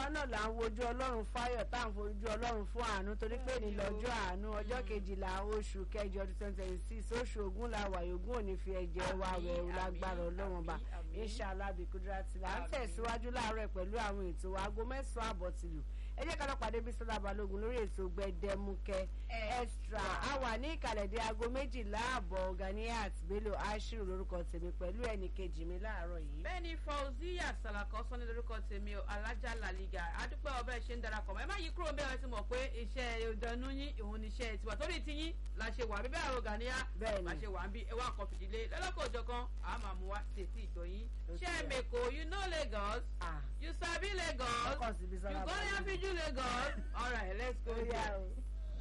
àwa náà là ń wojú ọlọ́run fáyọ̀ tá à ń fojú ọlọ́run fún àánú torí pé ní lọ́jọ́ àánú ọjọ́ kejìlá oṣù kẹjọ ọdún twenty twenty six oṣù ogún la wà yòógùn òní fi ẹ̀jẹ̀ wa Àmín, wẹ̀ ọ́ àmín, lágbára ọlọ́run bá àmín, àmín. inshallah bí kúdírátì là ń Àmín. tẹ̀síwájú láàárọ̀ pẹ̀lú àwọn ètò wa aago mẹ́sàn-án àbọ̀ tìlù ẹ jẹ́ ká lọ pàdé Bísọ́lá Balógun lórí ètò gbẹdẹmukẹ extra a wà ní ìkàlẹ̀ dé aago méjìlá àbọ̀ Ganiat Bello Ashiru lórúkọ tèmi pẹ̀lú ẹnì kejì mi láàárọ̀ yìí. bẹ́ẹ̀ni Fauziya Salako sọ ní lórúkọ tèmi o alájà làlígà adúpẹ́ ọbẹ̀ ṣe ń darapọ̀ mọ́ ẹ má yí kúrò bẹ́ẹ̀ ti mọ̀ pé iṣẹ́ ìdánú yín òun ni iṣẹ́ tiwa torí ti yín la ṣe wà bíbẹ́ àrò Gania Bẹ́ẹ̀ni. la ṣe wà ń bí ẹ wá kan fìdílé lọ́lọ́kọ̀ òjọ̀ kan a máa mú wa tètè ìjọ yín ṣé ẹ mẹ́kọ̀ọ́ you know Lagos Ah. you sabi Lagos Of course, Bísọ́lá you go Balógun. there fiju Lagos all right let's go Ó yá there. o.